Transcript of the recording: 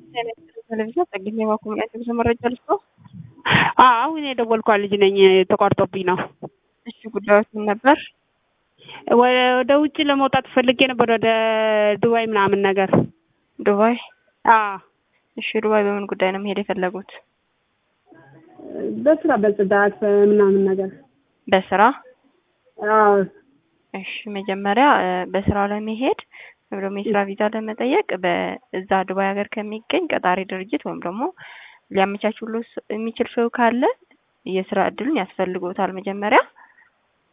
ቴሌቪዥን ጠግኝ የማኮሚኒያት ብዙ መረጃ ልስጠው። አሁን የደወልኳ ልጅ ነኝ። ተቋርጦብኝ ነው። እሺ ጉዳዮች ምን ነበር? ወደ ውጭ ለመውጣት ፈልጌ ነበር፣ ወደ ዱባይ ምናምን ነገር። ዱባይ? አዎ። እሺ ዱባይ በምን ጉዳይ ነው መሄድ የፈለጉት? በስራ በጽዳት ምናምን ነገር። በስራ? አዎ። እሺ መጀመሪያ በስራው ለመሄድ ወይም ደግሞ የስራ ቪዛ ለመጠየቅ በዛ ዱባይ ሀገር ከሚገኝ ቀጣሪ ድርጅት ወይም ደግሞ ሊያመቻችሎ የሚችል ሰው ካለ የስራ እድሉን ያስፈልጎታል። መጀመሪያ